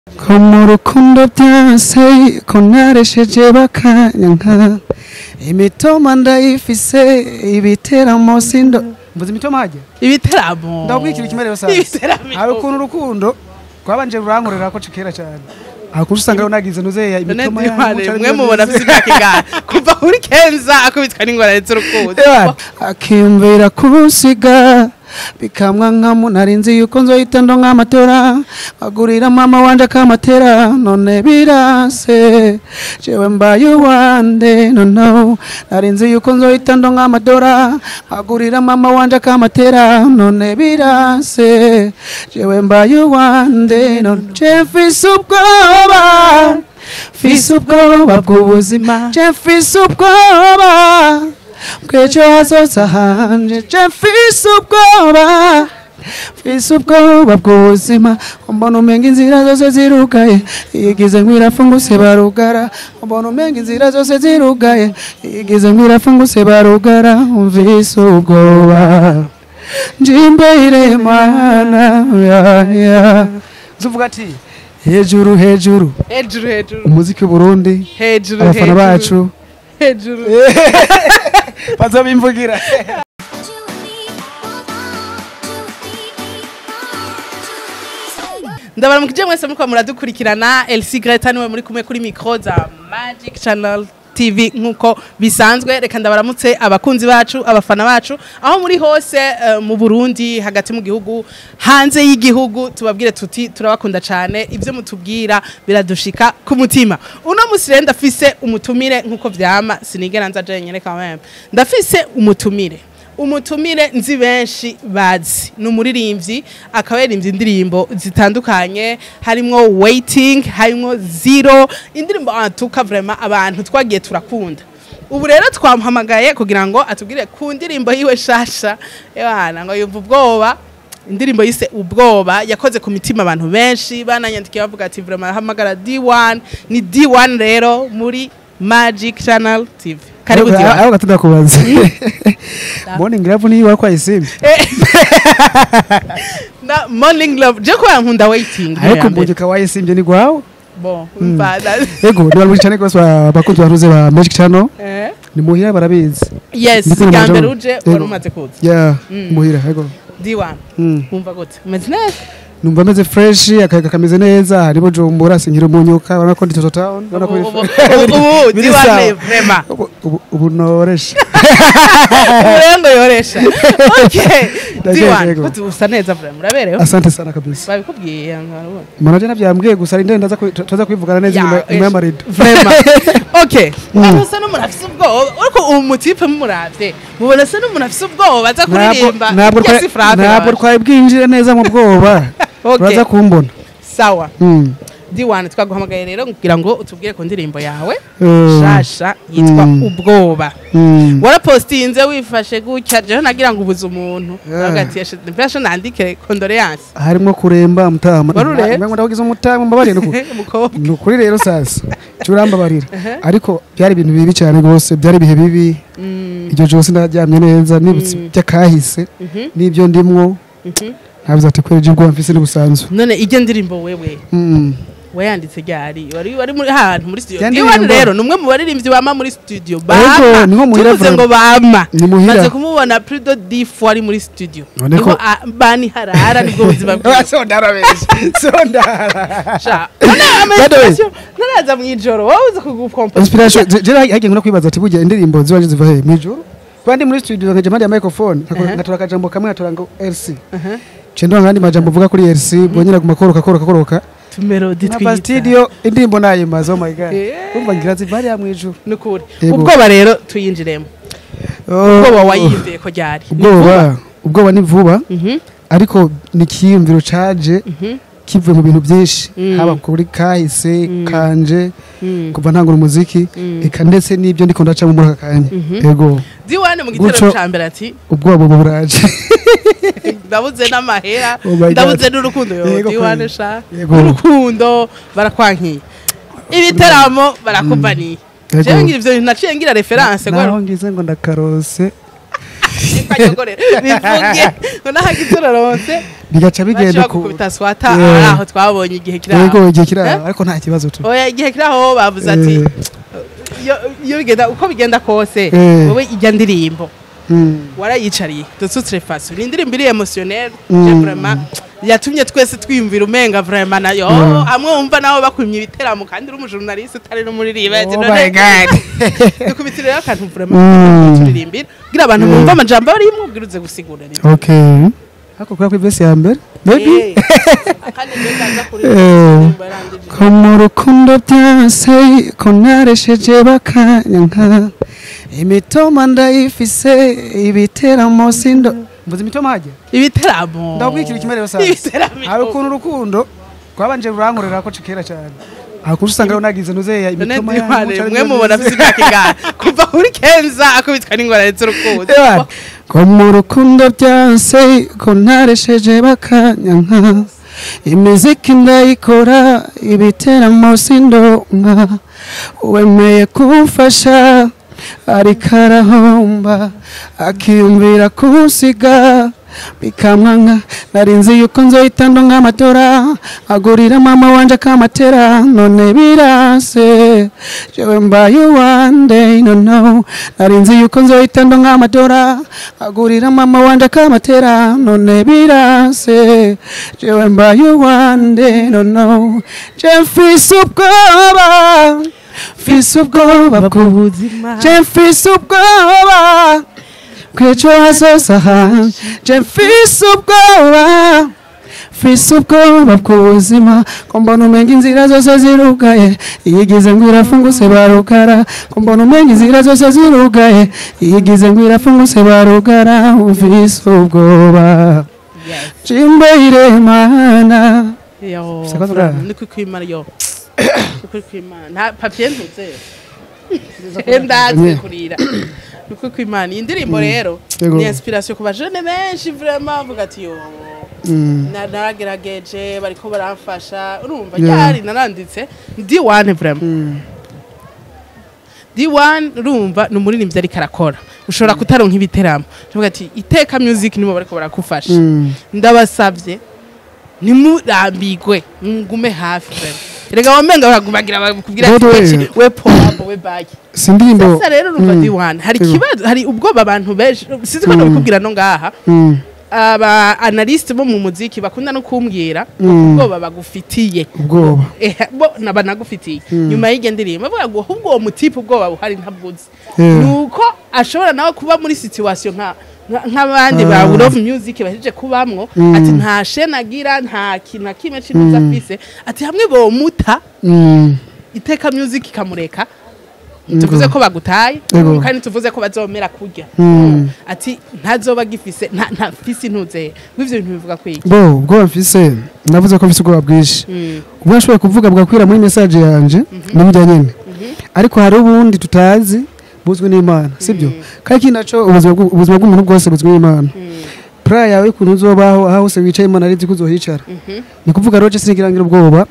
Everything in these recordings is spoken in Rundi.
ko mu rukundo byanse ko naresheje bakanyanka imitoma ndayifise ibiteramo sindo mvuze imitoma hajya ibiteramo ndabwikira ikimerero sasa Ibiteramo. hari ukuntu urukundo rwabanje rurankorera ko kera cyane hari ukuntu usanga runagize nuzeya none imitoma ndimane mwe mubona afite imyaka ingana kuva kuri kenza akubitwa n'ingorane z'urukundo akiyumvira kunsiga bikamwa nkamu narinzi yuko nzohita ndo nk'amatora agurira mama wanje akamatera none birase jewe mbaye uwande nono narinzi yuko nzohita ndo nk'amatora agurira mama wanje akamatera none birase jewe mbaye uwande none je mfise ubwoba mfise ubwoba bw'ubuzima je mfise ubwoba bw'ejo hazoza hanje je mfise ubwoba mfise ubwoba bw'ubuzima mbona umenga inzira zose zirugaye igize ngwirafunguse barugara mbona umenga inzira zose zirugaye igize ngwirafunguse barugara mfise ubwoba njimbere mana ya ya zuvuga ati hejuru hejuru hejuru hejuru umuziki w'uburundi hejuru abafana hejuru bacu hejuru bazabimvugira ndabaramukije mwese muriko muradukurikirana elsi greta niwe muri kumwe kuri mikro za magic channel tv nkuko bisanzwe reka ndabaramutse abakunzi bacu abafana bacu aho muri hose eh, mu burundi hagati mu gihugu hanze y'igihugu tubabwire tuti turabakunda cyane ibyo mutubwira biradushika ku mutima uno musi rero ndafise umutumire nkuko vyama sinigera nza jenyene quand même ndafise umutumire umutumire nzi benshi bazi ni umuririmbyi akaba yaririmbye indirimbo zitandukanye harimwo waiting harimwo zero indirimbo atuka vraiment abantu twagiye turakunda ubu rero twamuhamagaye kugira ngo atubwire ku ndirimbo yiwe shasha ebana ngo yumva ubwoba indirimbo yise ubwoba yakoze ku mitima abantu benshi bananyandikiye bavuga ati vraiment hamagara D1 ni D1 rero muri Magic Channel TV karibu D1 aho gatunda kubaza morning love niyo wakwaye simbi na morning love je ko yankunda waiting ariko mbonye kawaye simbi ni gwawe bon mpada ego nibalwi cyane rwose abakunzi baruze ba magic channel eh ni muhira barabizi yes Ndiko namaje gambere mu- uje Yego. wari umaze kuza ya Mm. muhira ego D1 Mm. umva gute umeze neza numva ameze fresh akayaga kameze neza hari bujumbura sinkira umunyuka urabona ko ndi toto town urabona ko ubu ubu biri- ubu biri D1 sawa. ni vraiment Ubu- ubu- ubu noresha urengo yoresha okay Ndagiye, D1 yego. kuti usa neza vraiment uraberewe asante sana kabisa babikubwiye nkarubona manaje navyambwiye gusa ari ndenda tuza kwivugana neza Ya, inyuma inyuma ejo. y'amarido vraiment okay abantu usa n'umuntu afise ubwoba ariko uwo mutipe mumuravye mubona se n'umuntu afise ubwoba aza kuririmba ntabwo Yes, twa- frappe ntabwo wawe. twari bwinjire neza mu bwoba Okay. uraza kumbona sawa Mm. D1 twaguhamagaye rero kugira ngo utubwire ku ndirimbo yawe Eh, shasha yitwa Mm. ubwoba mm. warapostinze wifashe gutya jewe nagira ngo ubuze umuntu Yeah. hagati mfashe nandike condoleance harimo kuremba mutama Wari ure? Mbengo ndavugize umutama mbabarire nuku umukobwa ni ukuri rero sasa cyurambabarira ariko byari ibintu bibi cyane rwose byari ibihe bibi Mm, iryo joro sinaryamye neza nibutse Mm. by'akahise mhm, n'ibyo ndimwo mhm. ntabiza ati kwera ibyo ubwoba mfise n'ubusanzwe none ijya ndirimbo wewe Mm. wayanditse ryari wari wari muri ahantu muri studio Ya Iwan ndirimbo? rero ni umwe mu baririmbyi bama muri studio Ego, bama niho muhira tuvuze vraiment. ngo bama Ni muhira. maze kumubona plus de 10 fois ari muri studio None niho ko- a- bani harara nibwo buzima bwiwe sondara benshi sondara sha none ama By the way- inspiration ntaraza mu ijoro wowe uzi kugukompa inspiration je- je hagiye no kwibaza ati burya indirimbo ziwanje ziva he mwijuru kandi muri studio nkaje mpande ya microphone Uh-huh. ngatora akajambo kamwe ngatora ngo RC cendo ngandi majambo uvuga kuri RC bonyera guma koroka koroka koroka tumelodi na twiyita studio indirimbo nayimaze oh my god Eh. umva ngira ziva hariya mwijuru nukuri Yego. ubwoba rero tuyinjiremo ubwoba wayiyumviye ko ryari Ni vuba? ubwoba ubwoba ni vuba Mhm, ariko ni ikiyumviro caje mhm, kivuye mu bintu byinshi Mm. haba kuri kahise Mm. kanje mm, kuva ntangura umuziki mm. eka ndetse n'ibyo ndiko ndacamo muri aka kanya Mhm. yego diwane mu gitero Guco- ca mbere ati ubwoba ubu buraje ndabuze n'amahera Oh my God. ndabuze n'urukundo yo Yego diwane kweli. sha Yego. n'urukundo barakwankiye ibiteramo barakubaniye Yego. jewe ngira ivyo bintu naciye ngira reference naho ngize ngo ndakarose kanyogorera bivuge ngo nahagize uraronse bigaca bigenda ku gukubita swata Yeah. ari aho twabonye igihe kiri yego aho igihe kiri Eh? aho ariko nta kibazo tu oya igihe kiri aho bavuze ati Eh, iyo- iyo bigenda uko bigenda kose Eh. wowe ijya ndirimbo mm, warayicariye dusutsire faso ni indirimbo iri emotionnel Mm. je vraiment yatumye twese twiyumvira umenga vraiment nayo Mm. hamwe wumva nawe bakumye ibiteramo kandi uri umujournaliste utari n'umuririmba ati Oh none- my God. dukubitire rero akantu Mm. vraiment turirimbira kugira abantu Yeah. bumva amajambo arimwo ubwiruze gusigura rero okay ariko kubera ko ivesi ya mbere maybe Eh, kandi njye ndaza kuri Eh. indirimbo yarangije. ko mu rukundo byanse ko naresheje bakanyanka imitoma ndayifise ibiteramo sindo mvuze imitoma hajya ibiteramo ndakwikira ikimerero sasa ibiteramo hari ukuntu urukundo rwabanje rurankorera ko kera cyane hari ukuntu usanga runagize nuzeya none imitoma ndiwane yanyu, mwe mubona afite imyaka ingana kuva kuri kenza akubitwa n'ingorane z'urukundo Ewana, ko mu rukundo byanse ko naresheje bakanyanka imiziki ndayikora ibiteramo sindonka wemeye kumfasha ariko arahomba akiyumvira kunsiga bikamwanka nari nzi yuko nzohita ndonka amatora agurira mama wanje akamatera none birase jewe mbaye one day no no nari nzi yuko nzohita ndonka amatora agurira mama wanje akamatera none birase jewe mbaye one day no no je mfise ubwoba mfise ubwoba bw'ubuzima je mfise ubwoba kwejo hazoza hanje je mfise ubwoba mfise ubwoba bw'ubuzima ko mbona umenga inzira zose zirugaye iyigize ngo irafunguse barugara ko mbona umenga inzira zose zirugaye iyigize ngo irafunguse barugara mfise ubwoba jimbe iremana yo Siko tuga. ni kwimana yo ni kwimana nta papier ntuze ndazi Yeah. kurira ni kwimana iyi ndirimbo rero Yego. ni inspiration ku bajene benshi vraiment bavuga ati yo Mm. na- naragerageje bariko baramfasha urumva Yeah. ryari naranditse ndi one vraiment Mm. D1 urumva ni umuririmbyi ariko arakora ushobora kutaronka ibiteramo tuvuga ati iteka music nibo bariko barakufasha Mm. ndabasavye ntimurambigwe ngume hafi vraiment erega wamenga baragumagira bakubwira ati By the way- "Weki, we pombo we baki si indirimbo sasa rero urumva Mm. D1 hari Yego. ikibazo hari ubwoba abantu benshi sinzi ko Mm. ndabikubwira no ngaha Mm. aba analyst bo mu muziki bakunda no kumbwira Mm. ubwoba bagufitiye ubwoba Eh, bo nabanagufitiye nyuma y'iryo ndirimbo bavuga ngo ahubwo uwo mutipe ubwoba buhari ntabwuzi Yeah. nuko ashobora nawe kuba muri situation nka nka- nk'abandi ba Ah. love music bahejeje kubamwo Mm. ati nta shene agira nta kintu na kimwe cy'intuza afise ati hamwe bomuta Mm. iteka music ikamureka Yego. tuvuze ko bagutaye Yego. kandi tuvuze ko bazomera kurya Mm. ati ntazoba gifise nta nta fisi ntuze w'ivyo bintu bivuga kwiki bo ubwoba mfise navuze ko mfise ubwoba bwinshi Mm. ubwo nashoboye kuvuga bwakwira muri message yanje n'ibijya nyene ariko hari ubundi tutazi buzwi n'imana sibyo kandi ikindi naco ubuzima bw'u- ubuzima bw'umuntu bwose buzwi n'imana pra yawe ukuntu uzobaho aho hose wicaye imana arizi ko uzohicara ni kuvuga rero je sinigirangira ubwoba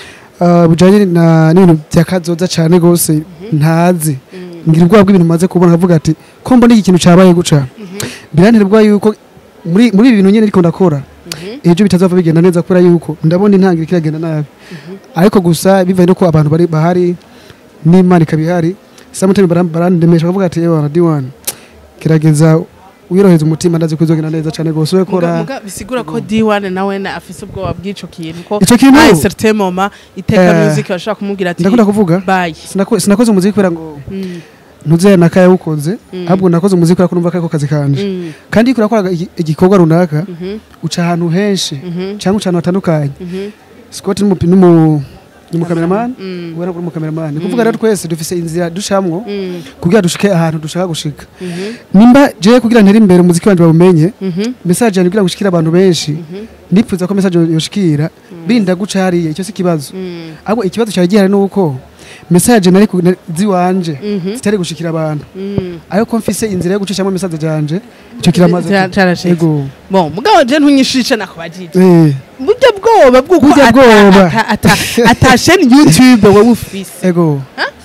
ah, bujanye na n'ibintu byakazoza cane gose ntazi ngira ubwoba bw'ibintu maze kubona nkavuga ati ko mbona iki kintu cabaye guca biranterwa yuko muri muri ibi bintu nyene ariko ndakora ejo bitazava bigenda neza kubera yuko ndabona intangira kiragenda nabi ariko gusa bivaye nuko abantu bari bahari n'imana ikaba ihari samutemi barandemesha bakavuga ati ewa radiwani gerageza wiroheza umutima ndazi ko izogenda neza cyane rwose we Muga- kora muga bisigura ko D1 nawe na afise ubwoba bw'ico kintu ko Ico kintu? à un certain moment iteka Eh, music bashaka kumubwira ati ndakunda kuvuga bye Sinako- sinakoze umuziki kubera ngo Mm, ntuze nakaya wukoze Mm. ahubwo nakoze umuziki kubera ko numva ko ariko kazi kanje mm, kandi iyo urakoraga igi- igikorwa runaka mhm, uca ahantu henshi mhm, cyangwa uca ahantu hatandukanye mhm, Scott ni umupi- n'umu- ni umukameramani mm, we nabwo ni umukameramani ni kuvuga rero twese dufise inzira ducamwo mm, kugira dushike ahantu dushaka gushika mhm, nimba jewe kugira ntere imbere umuziki wanje bawumenye mhm, message yanjye kugira ngo ushikire abantu benshi mhm, nipfuza ko message yoshikira birinda guca hariya icyo si ikibazo mm, ahubwo ikibazo cyari gihari nuko message nari ku- na- ziwanje mhm, zitari gushikira abantu mm. ariko mfise inzira yo gucishamo message zanje icyo kiramaze Cya- carashitse. yego bon mugabo je ntunyishishe nakubajije eh burya bwoba bw'uko Burya ata- bwoba. ata- ata- ata chaîne youtube wowe ufise ego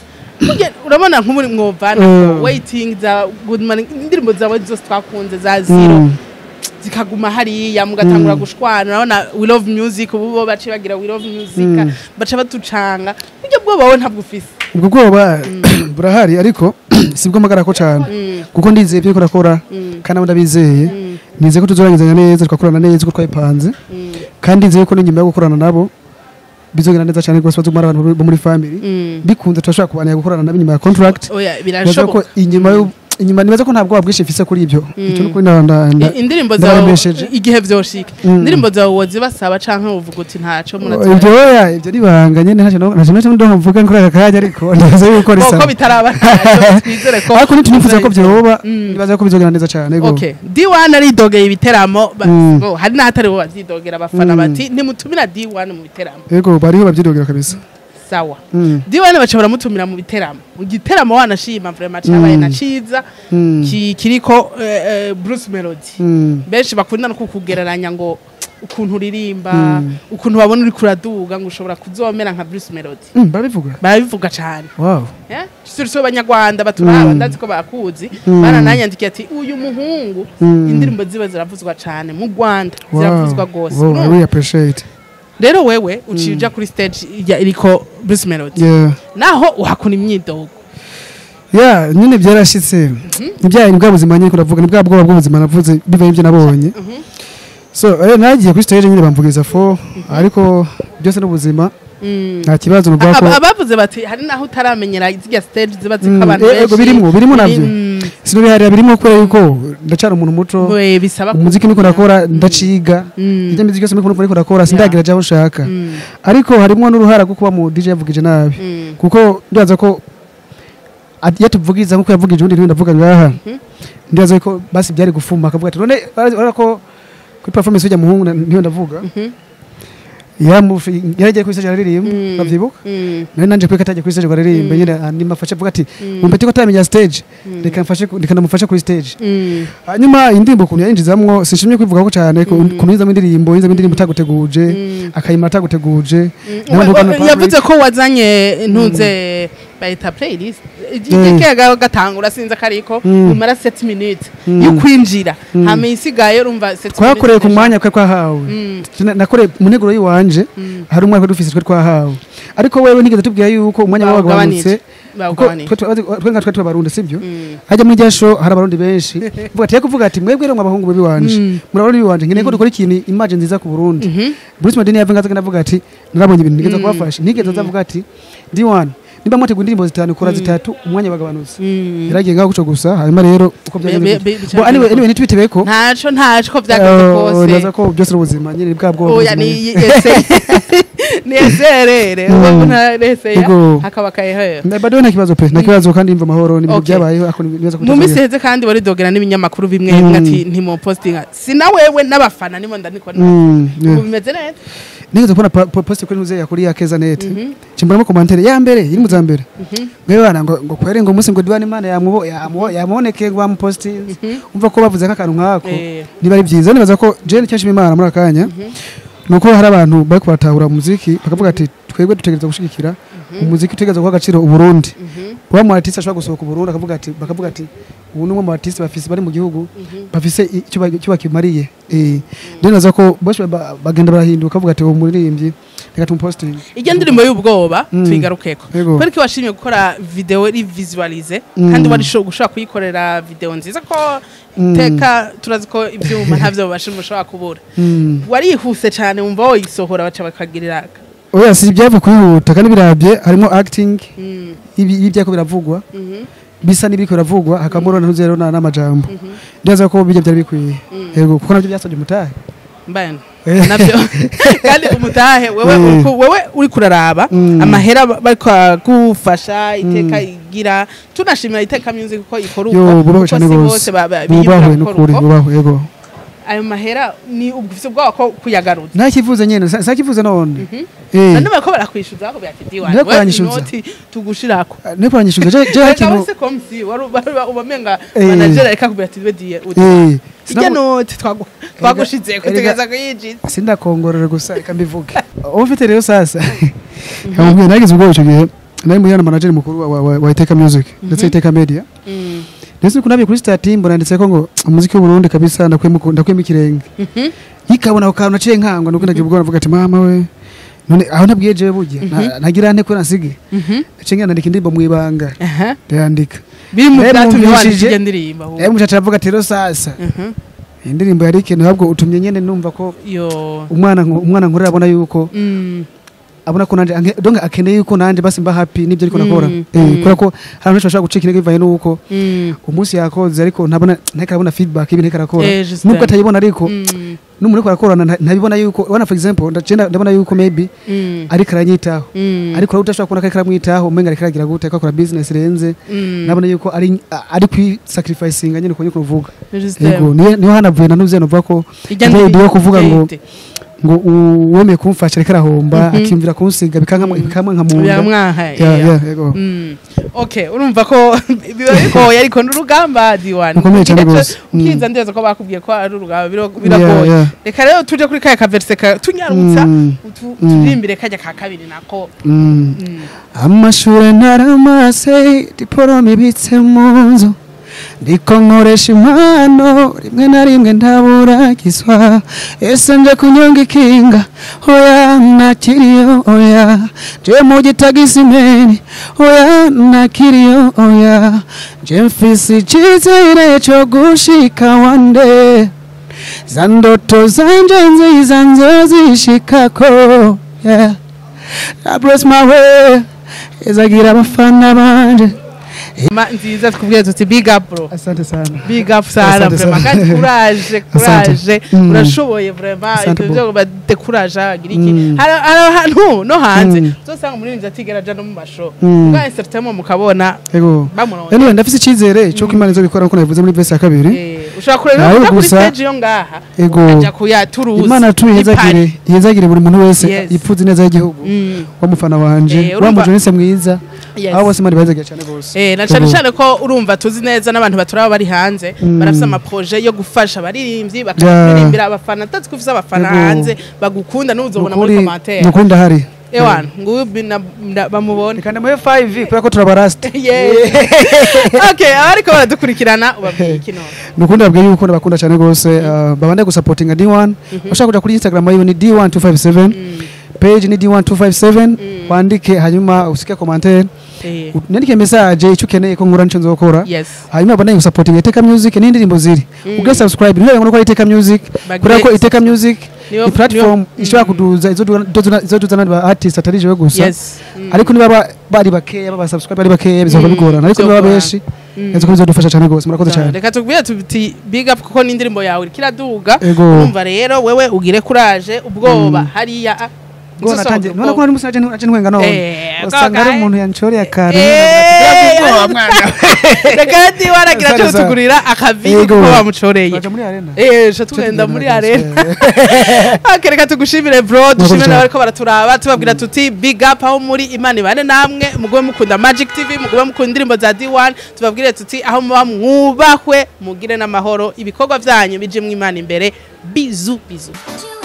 Burya urabona nk'umuri mwovana Mm. waiting za good morning indirimbo zawe zose twakunze za zero Mm. zikaguma hariya mugatangura gushwana urabona we love music ubu bo bace bagira we love music Mm. baca batucanga buryo bwoba wowe ntabwo ufise ubwo bwoba burahari ariko si bwo magara ko cyane kuko ndizeye ibyo urakora kandi nabo ndabizeye nizeye ko tuzorangizanya neza tugakorana neza uko twabipanze kandi nizeye ko n'inyuma yo gukorana nabo bizogenda neza cyane rwose bazumara abantu bo muri family bikunze turashobora kubanira gukorana nabo inyuma ya contract oya nibaza ko birashoboka inyuma yo inyuma nibaza ko nta bwoba bwinshi mfise kuri ibyo icyo ni ukuri nda- nda- nda- I- indirimbo zawe ndabaremesheje. igihe vyoshika Mm. indirimbo zawe wozibasaba canke uvuga uti ntaco ibyo munazi oya ibyo nibanga nyine ntacyo no- ntacyo ntacyo ndo mvuga kuri aka kanya ariko ndaza yuko ko risaba bitaraba ntacyo twizere ko ariko ntitunifuza ko byoba Mm. nibaza ko bizogenda neza cyane yego. Okay. D1 aridogeye ibiteramo ba- Mm. bo, hari n'ahatari bo bavyidogera abafana Mm. bati ntimutumira D1 mu biteramo yego bariho babyidogera kabisa sawa Mm. D1 baca baramutumira mu biteramo mu giteramo wanashima vraiment cabaye Mm. na ciza Mm. ki- kiriko eh, eh, Bruce Melody Mm. benshi bakunda no kukugereranya ngo ukuntu uririmba Mm. ukuntu babona uri kuraduga ngo ushobora kuzomera nka Bruce Melody Mm, barabivuga barabivuga cane wow sirisi abanyarwanda baturaba Mm. ndazi ko bakuzi Mm. barananyandikiye ati uyu muhungu Mm. indirimbo ziba ziravuzwa cane mu rwanda Wow. ziravuzwa rwose Wow, I Urumva? really appreciate rero wewe uciye uja kuri stage ya iriko Bruce Melody yeah naho uhakuna imyidogo yeah nyine byarashitse ibyaye ni bwa buzima nyine kuravuga ni bwa bwoba bw'ubuzima navuze bivaye ibyo nabonye so eh, nagiye kuri stage nyine bamvugiza fo ariko byose n'ubuzima Mm. nta kibazo nuvuga ko Aba- abavuze bati hari naho utaramenyera zirya stage ziba Mm, ziko abantu eh, ego birimwo birimwo navyo Mm. sinobiharira birimo kubera yuko ndacara umuntu muto We, bisaba ku- umuziki niko nakora ndaciga Mm. ibyo miziki yose niko niko nakora sindagira jaho nshaka Mm. ariko harimo n'uruhara rwo kuba mu DJ yavugije nabi Mm. kuko ndibaza ko ati- iyo tuvugiriza nk'uko yavugije ubundi ntibindi ndavuga ngaha ndibaza ko basi byari gufuma akavuga ati none urabona ko kuri performance ujya muhungu na- niyo ndavuga Mhm. yamufi yaragiye kuri stage aririmba Mm. bavyibuka Mm. nari nanje kuri kataje kuri stage aririmba nyine andima afashe avuga ati Mm. umpeti ko atamenya stage reka mfashe ku- reka ndamufashe kuri stage Mm. hanyuma indirimbo ukuntu yayinjizamwo sinshimye kwivugako cyane ko Mm. ukuntu yinzamo indirimbo yinzamo indirimbo itaguteguje Mm. akayima ataguteguje We- Nawe we- mbona yavuze ko wazanye ntuze bayita playlist igike gatangura sinzi akariko Mm. umara 7 minutes Mm. yo kwinjira Mm. hama isigaye urumva 7 twakoreye ku mwanya kwe twahawe Mm. Na- nakoreye mu nteguro y'iwanje Mm. hari umwanya twari dufise twe twahawe ariko wewe nigeze tubwira yuko umwanya wawe wagabanutse kuko bawugabanije twe twe- twe nka twe tubarundi sibyo Mm. hajya muri rya show hari abarundi benshi vuga ati kuvuga ati mwebwe rero abahungu bebi wanje Mm. muri abarundi biwanje nkeneye ko dukora ikintu image nziza ku Burundi Mhm. Bruce Madini yavuga ngaza ndavuga ati narabonye ibintu nigeze Mm. kubafasha nigeze ndavuga ati D1 nimba mwateguye indirimbo zitanu kora zitatu umwanya wagabanutse Mm. yaragiye ngaho guco gusa hanyuma rero uko Be- byagenze be- be- bo anyway anyway nitwitebe ko ntaco ntaco ko vyagaze kose naza ko byose ari ubuzima nyine bwa bwo oya ni ese ni eserere Mm. ubu nta ese Ego. hakaba kayeho bado nta kibazo pe nta kibazo kandi imva amahoro n'ibintu Okay. byabayeho ako nibaza mu minsi iheze kandi waridogera n'ibinyamakuru bimwe Mm. bimwe ati ntimupostinga si na wewe n'abafana nimo ndaniko Mm, ubu yeah. bimeze neza nigeze kubona pa- po- post kuri muzeya kuri ya keza net Mhm. cimbonamo commentaire ya mbere iri mu za mbere Mhm. mwewe bana ngo ngo kwere ngo umunsi ngo diwane imana yamubo yamubo yamuboneke ngo bamupostinze umva ko bavuze nk'akantu nk'ako Eh. niba ari byiza nibaza ko jene cyashima imana muri akanya nuko hari abantu bari kubatahura umuziki bakavuga ati twebwe dutegereza gushigikira umuziki utegereza guha agaciro uburundi kuba mu artiste ashobora gusohoka uburundi akavuga ati bakavuga ati ubu ni umwe mu artiste bafise bari mu gihugu bafise icyo ba- icyo bakimariye eh rero naza ko bose ba- bagenda barahinduka bavuga ati uwo muririmbyi reka tumupostinge iryo ndirimbo y'ubwoba Mm. tuyigarukeko Yego. kubera ko washimye gukora video iri visualize Mm. kandi wari sho- gushobora kuyikorera video nziza ko Mm. iteka turazi ko ibyuma ntavyo bashimwe ushobora kubura Mm. warihuse cyane wumva woyisohora baca bakagirira oya si ibyava kwihuta kandi birabye harimo acting Mm. ibi ibi byako biravugwa Mhm. bisa n'ibiriko biravugwa hakabamo rero ntuzero na n'amajambo Mhm. ndaza ko bijya byari bikwiye Mm. yego kuko nabyo byasabye umutahe mbana Eh. navyo kandi umutahe wewe Mm. uriko- wewe uri kuraraba Mm. amahera bariko gufasha iteka igira tunashimira iteka music ko ikora uko yo bubahwe kuko cyane si rwose bose ba- ba- bubahwe biyumvira n'ukuri gukora uko bubahwe yego ayo mahera ni ubufise ubwoba ko kuyagaruza nta kivuze nyene sa sa kivuze none Mhm. eh none bariko barakwishyuza bako byati diwani Niko wewe baranyishyuza. inoti tugushirako ne kuranyishuza je je reka hakintu wese komsi wari ubamenga Eh. manager reka kubwira ati diye eh ijya noti twagu- twagushizeko erega- tugereza kuyinjiza sindakongorera gusa reka mbivuge uwo mfite rero sasa kamubwiye nagize ubwoba icyo gihe nari muri yana manager mukuru wa, wa, wa, wa Iteka Music ndetse Iteka Media Mm. ndetse kunabiye kuri stati mbona ndetse ko ngo umuziki w'u Burundi kabisa ndakwemo ndakwemo ikirenge Mhm. yikabona ako kantu naciye nkangwa nuko ndagira ubwoba navuga ati mama we none aho nabwiye jewe burya na- nagira nte ko nasige Mhm. naciye nandika indirimbo mu ibanga Aha. ndayandika biri mu Rero byatumye mwumvishije- wandika iyo ndirimbo ahubwo. rero mucaca aravuga ati rero sasa Mhm. iyi ndirimbo yari ikeneye ahubwo utumye nyene numva ko yo umwana nku- umwana nkurira abona yuko Mm. abona ko nanje ange- donc akeneye yuko nanje basi mba happy nibyo ariko nakora Mm, eh mm. kubera ko hari abantu bashobora gucika intege bivaye nuko Mm. umunsi yakoze ariko ntabona nteka arabona feedback ibintu ariko arakora Eh, Justin. nubwo atayibona ariko Mm. n'umuntu ariko arakorana nta- ntabibona yuko wana for example ndagenda ndabona yuko maybe Mm. ariko aranyitaho Mm. ariko rero udashobora kubona ko ariko aramwitaho umenga ariko aragira gute ko akora business renze Mm. nabona yuko ari ari kwi sacrificing nyine uko nyiko uvuga Justin. yego niyo niyo hanavuye nanuze nuvuga ko Ijya Ntebe ndirimbo yo kuvuga ngo ite. ngo uwemeye kumfasha ariko arahomba Mhm. akiyumvira kunsiga bikanka bikamwe nka munda biramwaha ya yeah. ya yego Mm. okay urumva ko biba bigoye ariko n'urugamba diwani Rukomeye cyane Ugiye rwose. cyo- ukiza ndeza ko bakubwiye ko ari urugamba biro- Yeah, biragoye yeah. reka rero tuje kuri kaya kaverse ka tunyarutsa Mm. utu- Mm. turirimbire kajya ka kabiri nako Mm. Mm. amashure naramase diporome ibitse mu nzu ndiko nkoresha impano rimwe na rimwe ndaburagiswa ese nje kunyonga ikinga oya nakiriyo oya je mu gitagisimeni oya nakiriyo oya je mfise icizere co gushika wande za ndoto zanje nziza nzozishikako yeah. I bless my way izagira abafana banje ma nziza tukubwiye tuti big up bro asante sana big up sana Asante vraiment sana. kandi courage Asante. courage Mm. urashoboye vraiment Asante ibyo byo badekuraje agira iki Mm. hari hari ahantu no hanze Mm. uzosanga umuririmbyi atigera aja no mu masho Mm. bwa septembre mukabona yego bamuronde anyway ndafise icyizere cyo ko imana izobikora nkuko nabivuze muri verse ya kabiri Eh, ushobora kureba Nawe uja kuri gusa- stage yo ngaha Ego. ukajya kuyaturuza imana tuyihezagire ihezagire buri muntu wese Yes. yipfuza ineza y'igihugu w'umufana wanje Eh, wa urumva- mujonise mwiza abo bose imana ibahezagiye cyane rwose Eh, na cyane Ego. cyane ko urumva tuzi neza n'abantu baturaba bari hanze Mm. barafise amaproje yo gufasha abaririmbyi Ja. bakaririmbira abafana atazi ko ufise abafana Ego. hanze bagukunda n'uzobona muri Nukuri- commentaire nukuri ndahari ewana nguyu bina- nda- bamubone reka ndamuhe 5 kubera ko turabarasta Yeah. okay abariko baradukurikirana ubabwiye iki none nukundi babwiye yuko ndabakunda cyane rwose uh, babande gusapotinga D1 bashaka kuja kuri Instagram yiwe ni D1257 page ni D1257 wandike hanyuma usike commentaire Eh, nandike message icyo ukeneye ko nkura nico nzokora yes hanyuma babande gusapotinga Iteka Music n'indirimbo ziri ubwe subscribe niyo ngo ko Iteka Music Bagre- kubera ko Iteka Music Niyo- ni platform niyo- ishobora kuduza izo duza izo duza n'aba artist atari jewe gusa yes Mm. ariko niba ba- bari bakeya baba subscribe bari bakeya bizaba Mm, bigorana ariko niba bizogorana. benshi Mm. nzi ko bizodufasha cyane rwose murakoze cyane reka tubwire tuti big up kuko n'indirimbo yawe iriko iraduga Ego. urumva rero wewe ugire courage ubwoba hariya ah, Ngo uzosohoka natangiye none ko ubwoba. ari musi naje naje ntwenga none Eh, usanga ari kaka, umuntu yanshoreye akantu Eh, ubwoba mwana reka ndi waragira Asante cyo sana. tugurira akavido Ego. kuko bamucoreye Baja muri arena Eh, sha tugenda muri arena Okay, reka tugushimire bro dushimire cyane. n'abariko baraturaba tubabwira tuti big up aho muri imana ibane namwe mugube mukunda magic tv mugube mukunda indirimbo za d1 tubabwire tuti aho muba mwubahwe mugire n'amahoro ibikorwa vyanyu bije mu imana imbere bizu bizu You